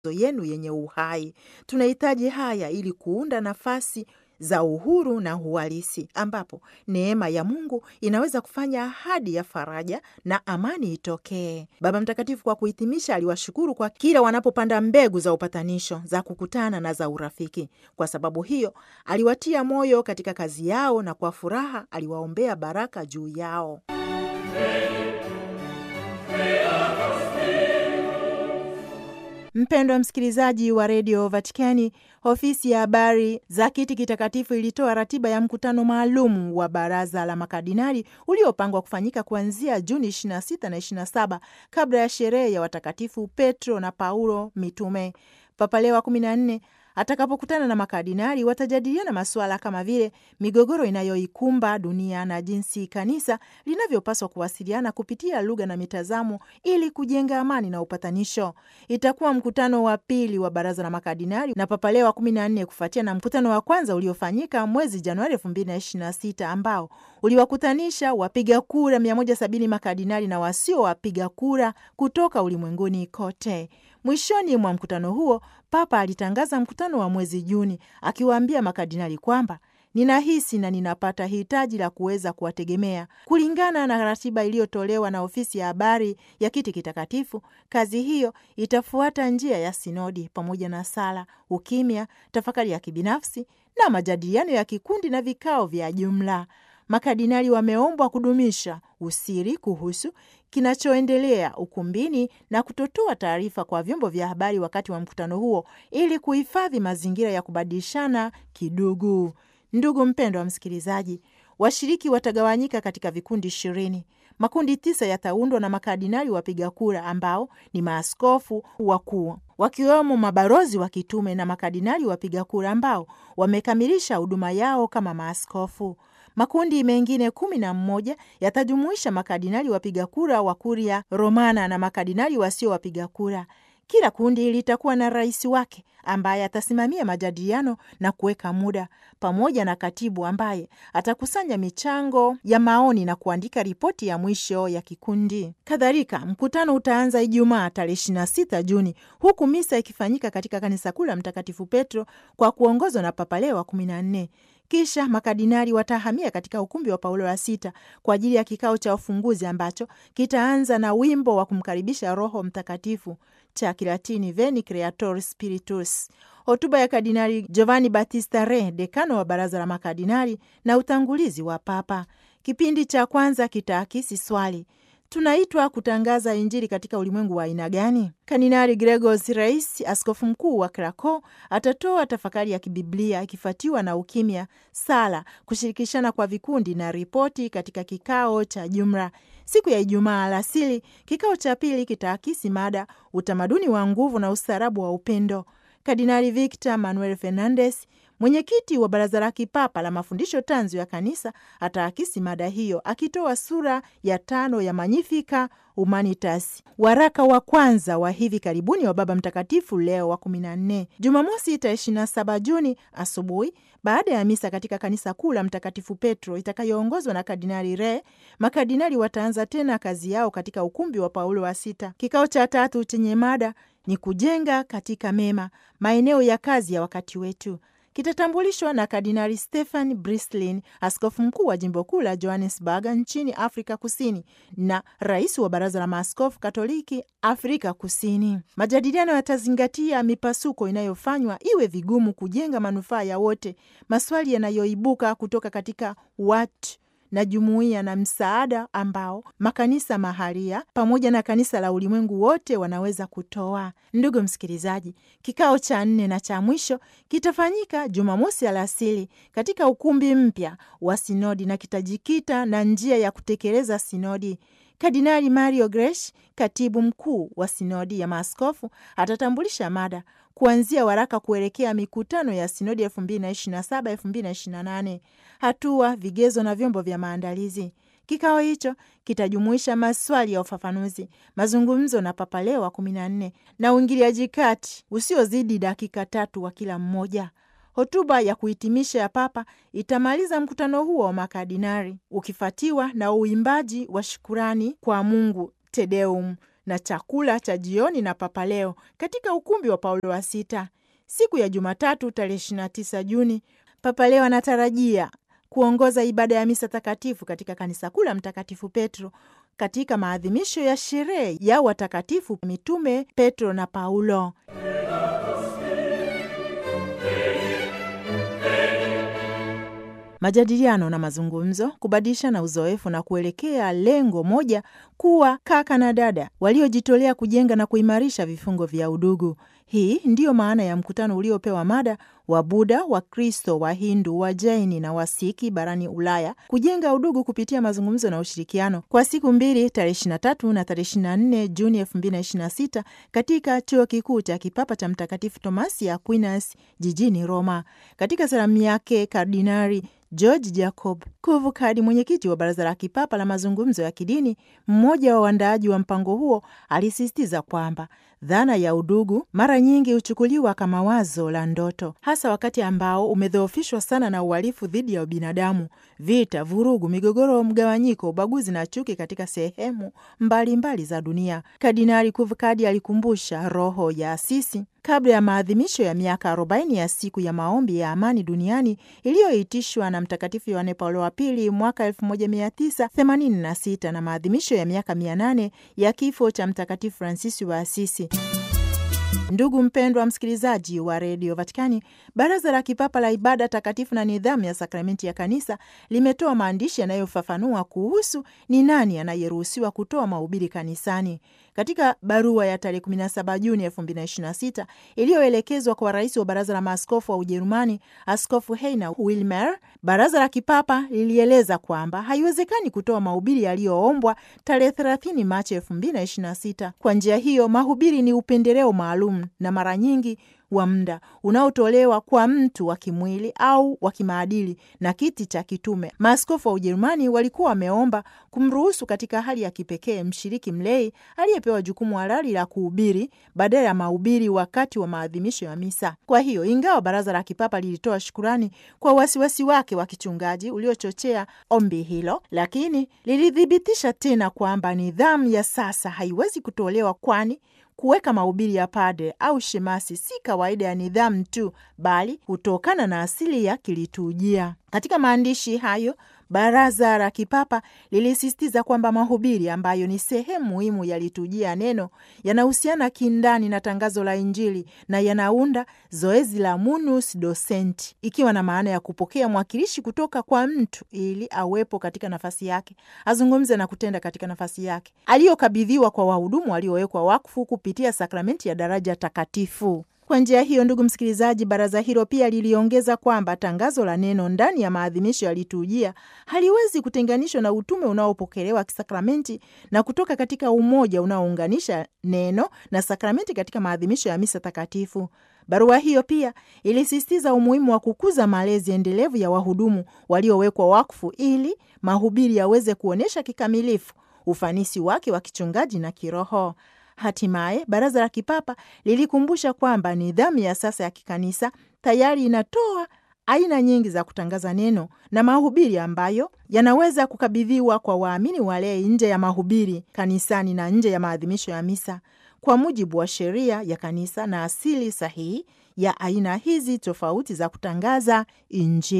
yenu yenye uhai. Tunahitaji haya ili kuunda nafasi za uhuru na uhalisi ambapo neema ya Mungu inaweza kufanya ahadi ya faraja na amani itokee. Baba Mtakatifu kwa kuhitimisha, aliwashukuru kwa kila wanapopanda mbegu za upatanisho, za kukutana na za urafiki. Kwa sababu hiyo, aliwatia moyo katika kazi yao na kwa furaha aliwaombea baraka juu yao. Mpendwa msikilizaji wa redio Vatikani, ofisi ya habari za kiti kitakatifu ilitoa ratiba ya mkutano maalum wa baraza la makardinali uliopangwa kufanyika kuanzia Juni 26 na 27 kabla ya sherehe ya watakatifu Petro na Paulo mitume. Papa Leo wa 14 atakapokutana na makardinali watajadiliana masuala kama vile migogoro inayoikumba dunia na jinsi kanisa linavyopaswa kuwasiliana kupitia lugha na mitazamo ili kujenga amani na upatanisho. Itakuwa mkutano wa pili wa baraza la makardinali na Papa Leo wa kumi na nne kufuatia na mkutano wa kwanza uliofanyika mwezi Januari elfu mbili na ishirini na sita ambao uliwakutanisha wapiga kura 170 makardinali na wasio wapiga kura kutoka ulimwenguni kote. Mwishoni mwa mkutano huo Papa alitangaza mkutano wa mwezi Juni akiwaambia makardinali kwamba ninahisi na ninapata hitaji la kuweza kuwategemea kulingana na ratiba iliyotolewa na ofisi ya habari ya kiti kitakatifu. Kazi hiyo itafuata njia ya sinodi pamoja na sala, ukimya, tafakari ya kibinafsi na majadiliano ya kikundi na vikao vya jumla. Makardinali wameombwa kudumisha usiri kuhusu kinachoendelea ukumbini na kutotoa taarifa kwa vyombo vya habari wakati wa mkutano huo ili kuhifadhi mazingira ya kubadilishana kidugu. Ndugu mpendwa wa msikilizaji, washiriki watagawanyika katika vikundi ishirini. Makundi tisa yataundwa na makardinali wapiga kura ambao ni maaskofu wakuu wakiwemo mabalozi wa kitume na makardinali wapiga kura ambao wamekamilisha huduma yao kama maaskofu. Makundi mengine kumi na mmoja yatajumuisha makardinali wapiga kura wa Kuria Romana na makardinali wasio wapiga kura. Kila kundi litakuwa na rais wake ambaye atasimamia majadiliano na kuweka muda, pamoja na katibu ambaye atakusanya michango ya maoni na kuandika ripoti ya mwisho ya kikundi. Kadhalika, mkutano utaanza Ijumaa tarehe 26 Juni, huku misa ikifanyika katika kanisa kuu la Mtakatifu Petro kwa kuongozwa na Papa Leo wa 14. Kisha makardinali watahamia katika ukumbi wa Paulo wa sita kwa ajili ya kikao cha ufunguzi ambacho kitaanza na wimbo wa kumkaribisha Roho Mtakatifu cha Kilatini Veni Creator Spiritus, hotuba ya Kardinali Giovanni Battista Re, dekano wa baraza la makardinali, na utangulizi wa Papa. Kipindi cha kwanza kitaakisi swali Tunaitwa kutangaza Injili katika ulimwengu wa aina gani? Kardinali Gregos Rais, askofu mkuu wa Krakow, atatoa tafakari ya kibiblia ikifuatiwa na ukimya, sala, kushirikishana kwa vikundi na ripoti katika kikao cha jumla. Siku ya Ijumaa alasiri, kikao cha pili kitaakisi mada utamaduni wa nguvu na ustaarabu wa upendo. Kardinali Victor Manuel Fernandez mwenyekiti wa baraza la kipapa la mafundisho tanzu ya kanisa ataakisi mada hiyo akitoa sura ya tano ya Magnificat Humanitas, waraka wa kwanza wa hivi karibuni wa Baba Mtakatifu Leo wa kumi na nne. Jumamosi tarehe ishirini na saba Juni asubuhi, baada ya misa katika kanisa kuu la Mtakatifu Petro itakayoongozwa na Kardinali Re, makardinali wataanza tena kazi yao katika ukumbi wa Paulo wa Sita. Kikao cha tatu chenye mada ni kujenga katika mema, maeneo ya kazi ya wakati wetu kitatambulishwa na Kardinali Stephen Brislin, askofu mkuu wa jimbo kuu la Johannesburg nchini Afrika Kusini na rais wa baraza la maaskofu Katoliki Afrika Kusini. Majadiliano yatazingatia mipasuko inayofanywa iwe vigumu kujenga manufaa ya wote, maswali yanayoibuka kutoka katika watu na jumuiya na msaada ambao makanisa mahalia pamoja na kanisa la ulimwengu wote wanaweza kutoa. Ndugu msikilizaji, kikao cha nne na cha mwisho kitafanyika Jumamosi alasiri katika ukumbi mpya wa sinodi na kitajikita na njia ya kutekeleza sinodi. Kardinali Mario Gresh, katibu mkuu wa sinodi ya maaskofu, atatambulisha mada kuanzia waraka kuelekea mikutano ya sinodi 2027 2028, hatua, vigezo na vyombo vya maandalizi. Kikao hicho kitajumuisha maswali ya ufafanuzi, mazungumzo na Papa Leo wa 14 na uingiliaji kati usiozidi dakika tatu wa kila mmoja. Hotuba ya kuhitimisha ya Papa itamaliza mkutano huo wa makardinali ukifuatiwa na uimbaji wa shukurani kwa Mungu, Te Deum, na chakula cha jioni na Papa Leo katika ukumbi wa Paulo wa Sita. Siku ya Jumatatu tarehe 29 Juni, Papa Leo anatarajia kuongoza ibada ya misa takatifu katika kanisa kuu la Mtakatifu Petro katika maadhimisho ya sherehe ya watakatifu mitume Petro na Paulo. Majadiliano na mazungumzo, kubadilishana uzoefu na kuelekea lengo moja, kuwa kaka na dada waliojitolea kujenga na kuimarisha vifungo vya udugu. Hii ndiyo maana ya mkutano uliopewa mada wa Buda, wa Kristo, wa Hindu, wa Jaini na Wasiki barani Ulaya, kujenga udugu kupitia mazungumzo na ushirikiano, kwa siku mbili, tarehe 23 na tarehe 24 Juni 2026 katika chuo kikuu cha kipapa cha Mtakatifu Tomasi ya Aquinas jijini Roma. Katika salamu yake Kardinari George Jacob Kuvukadi, mwenyekiti wa Baraza la Kipapa la Mazungumzo ya Kidini, mmoja wa waandaaji wa mpango huo, alisisitiza kwamba dhana ya udugu mara nyingi huchukuliwa kama wazo la ndoto, hasa wakati ambao umedhoofishwa sana na uhalifu dhidi ya ubinadamu, vita, vurugu, migogoro, mgawanyiko, ubaguzi na chuki katika sehemu mbalimbali mbali za dunia. Kardinali Kuvukadi alikumbusha roho ya Asisi kabla ya maadhimisho ya miaka 40 ya siku ya maombi ya amani duniani iliyoitishwa na Mtakatifu Yohane Paulo wa Pili mwaka 1986 na maadhimisho ya miaka 800 ya kifo cha Mtakatifu Fransisi wa Asisi. Ndugu mpendwa msikilizaji wa redio Vatikani, Baraza la Kipapa la Ibada Takatifu na Nidhamu ya Sakramenti ya Kanisa limetoa maandishi yanayofafanua kuhusu ni nani anayeruhusiwa kutoa mahubiri kanisani. Katika barua ya tarehe 17 Juni 2026 iliyoelekezwa kwa rais wa baraza la maaskofu wa Ujerumani, Askofu Heiner Wilmer, baraza la kipapa lilieleza kwamba haiwezekani kutoa mahubiri yaliyoombwa tarehe 30 Machi 2026. Kwa njia hiyo, mahubiri ni upendeleo maalum na mara nyingi wa muda unaotolewa kwa mtu wa kimwili au wa kimaadili na kiti cha kitume. Maaskofu wa Ujerumani walikuwa wameomba kumruhusu katika hali ya kipekee mshiriki mlei aliyepewa jukumu halali la kuhubiri badala ya mahubiri wakati wa maadhimisho ya misa. Kwa hiyo, ingawa baraza la kipapa lilitoa shukurani kwa wasiwasi wake wa kichungaji uliochochea ombi hilo, lakini lilithibitisha tena kwamba nidhamu ya sasa haiwezi kutolewa kwani kuweka mahubiri ya padre au shemasi si kawaida ya nidhamu tu, bali hutokana na asili ya kiliturujia. Katika maandishi hayo, baraza la kipapa lilisisitiza kwamba mahubiri ambayo ni sehemu muhimu ya liturujia ya neno yanahusiana kindani na tangazo la Injili na yanaunda zoezi la munus docenti, ikiwa na maana ya kupokea mwakilishi kutoka kwa mtu ili awepo katika nafasi yake, azungumze na kutenda katika nafasi yake aliyokabidhiwa kwa wahudumu waliowekwa wakfu kupitia sakramenti ya daraja takatifu. Kwa njia hiyo, ndugu msikilizaji, baraza hilo pia liliongeza kwamba tangazo la neno ndani ya maadhimisho ya liturujia haliwezi kutenganishwa na utume unaopokelewa kisakramenti na kutoka katika umoja unaounganisha neno na sakramenti katika maadhimisho ya misa takatifu. Barua hiyo pia ilisisitiza umuhimu wa kukuza malezi endelevu ya wahudumu waliowekwa wakfu ili mahubiri yaweze kuonyesha kikamilifu ufanisi wake wa kichungaji na kiroho. Hatimaye baraza la kipapa lilikumbusha kwamba nidhamu ya sasa ya kikanisa tayari inatoa aina nyingi za kutangaza neno na mahubiri ambayo yanaweza kukabidhiwa kwa waamini walei nje ya mahubiri kanisani na nje ya maadhimisho ya misa kwa mujibu wa sheria ya kanisa na asili sahihi ya aina hizi tofauti za kutangaza Injili.